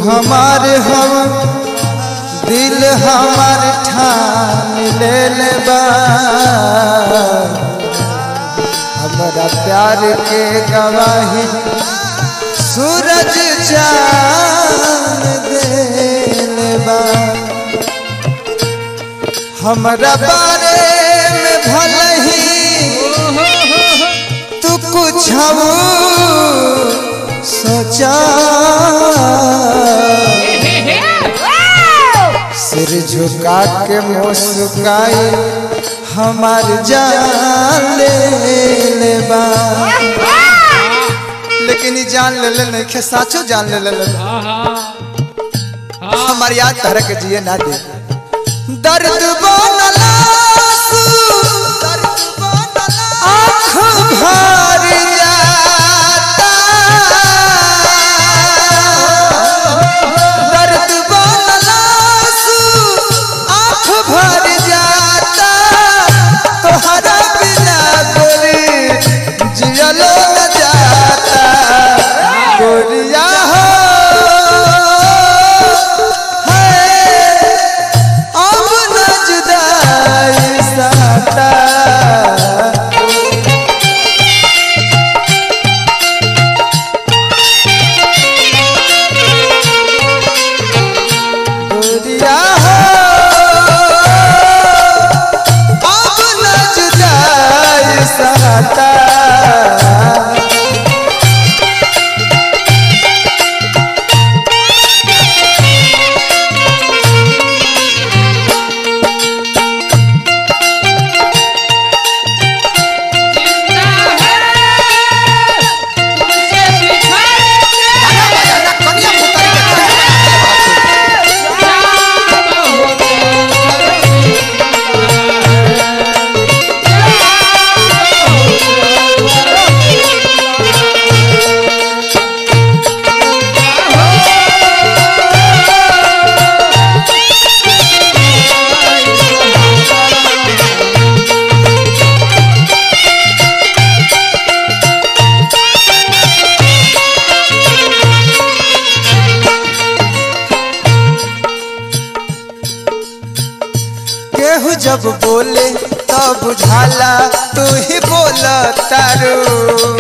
हमार हम दिल हमार ठान ले ले बा हमारा प्यार के गवाही सूरज चांद देले बा हमरा बारे में भले ही तू कुछ सोचा सिर झुका के मुस्काई हमार जान ले ले बा लेकिन ई जान ले ले नहीं साचो जान ले ले हमार याद तरह के जिए ना दे दर्द बनला आँख भर जाता दर्द बनला आँख भर जाता तोहरा बिना गोरी जियलो न जाता गोरिया हो है अब न जुदाई साता गोरिया हो अब न जुदाई साता केहू जब बोले तब बुझाला तू ही बोल तारू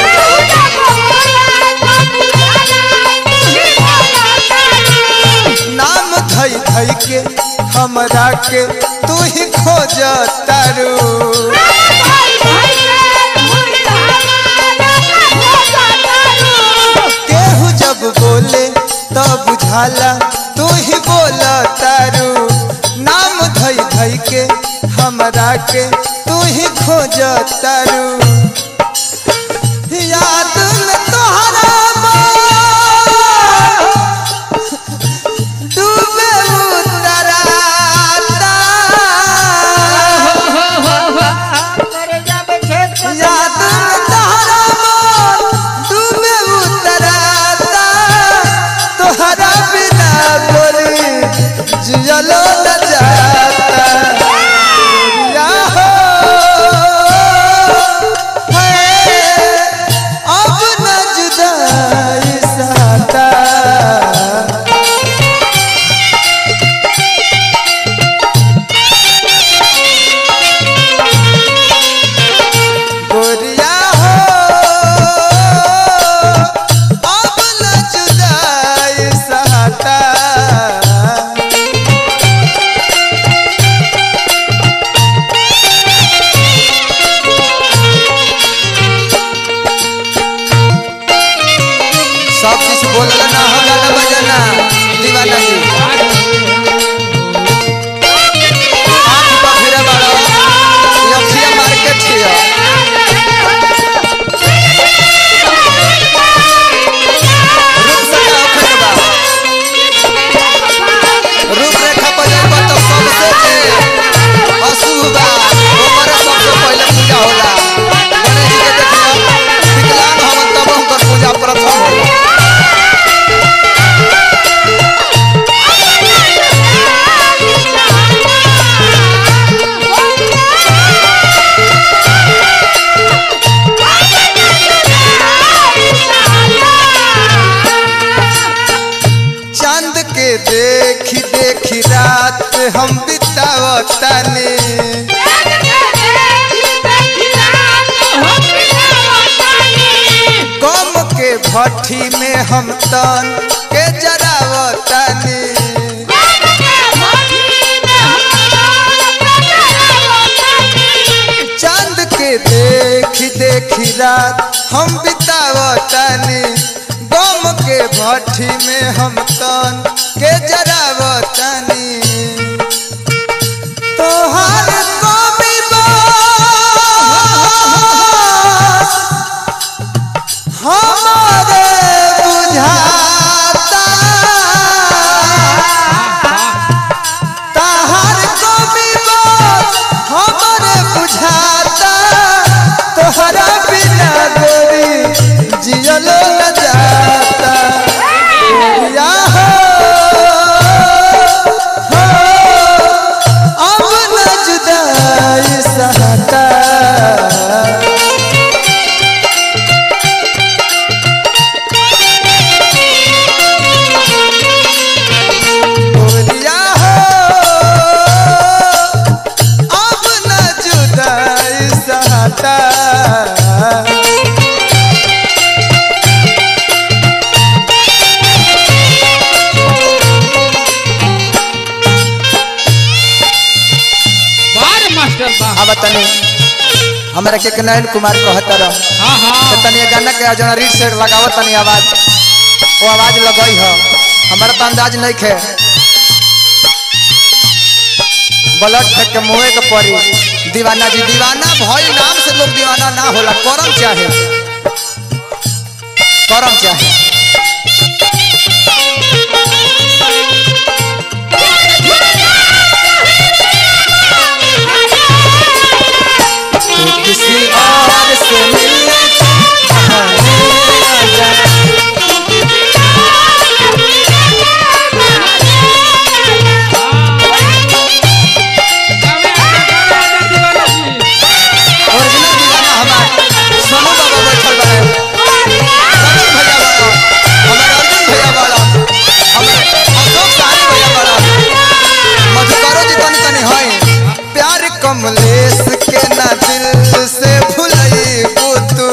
नाम धई धई के हमरा के तू ही खोज तारू केहू जब बोले तब बुझाला तू ही बोल तारू नाम धई धई के हमरा के तू ही खोज तारू याद में तोहरा मोर डूबे उतराता याद में तोहरा मोर डूबे उतराता तोहरा बिना गोरी जियलो न जाता गोरिया हो चांद के देखी देखी रात हम बितावतानी गम के भट्ठी में हम तन के जरावतानी चांद के देखी देखी रात हम बितावतानी गम के भट्ठी में हम तन के जरावतानी तोहार कवि बास हमारे बुझाता तहार कवि बास हमारे बुझाता तोहरा बिना गोरी जियलो न जाता या हो, हो, अब न जुदाई सहता बोलिया हो अब न जुदाई सहता बार मास्टर बा अब तनी हमरा के नयन कुमार कहता रह हाँ हाँ तो तनी ये गाना के जना रीड से लगावत तनी आवाज वो आवाज लगई हो हमारा तो अंदाज नहीं खे ब्लड फेंक के मुँहे के पड़ी दीवाना जी दीवाना भई नाम से लोग दीवाना ना होला करम चाहे करम चाहे तू किसी और से मिलने बहाने आ जा। ओरिजिनल दीवाना हमार सोनू बाबा बैठल बा समीर भैया बड़ा हमार अर्जुन भैया बड़ा हमार अशोक साहनी भैया बड़ा मधुकरो जी तनी तनी है प्यार कमलेश के ना दिल से भुलई तू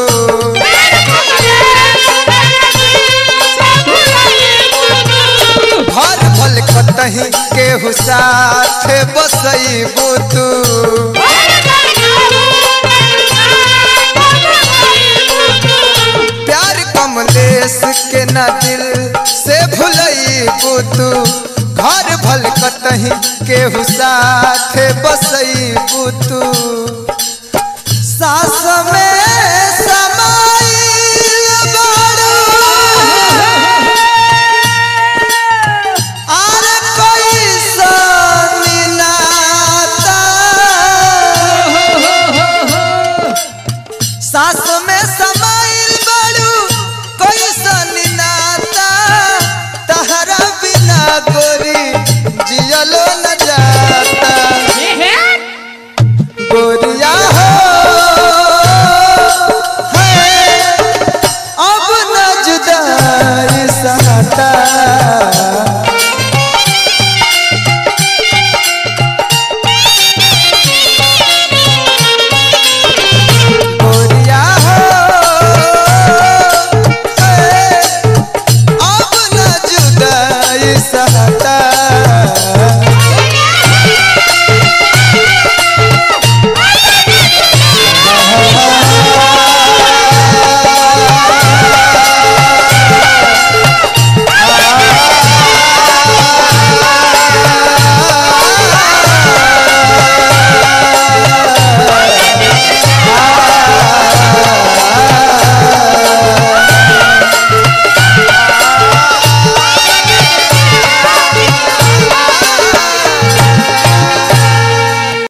घर भल कतही केहू साथ बसई तू प्यार कमलेश के न दिल से भुलई तू घर भल कतही केहू साथ बसई तू सास में समाइल बारू आर कैसन नाता सास में समाइल बड़ू कैसन नाता तहरा बिना गोरी जियलो न जाता गोरिया हो है, अब न जुदाई सहता गोरिया हो, ए, अब न जुदाई सह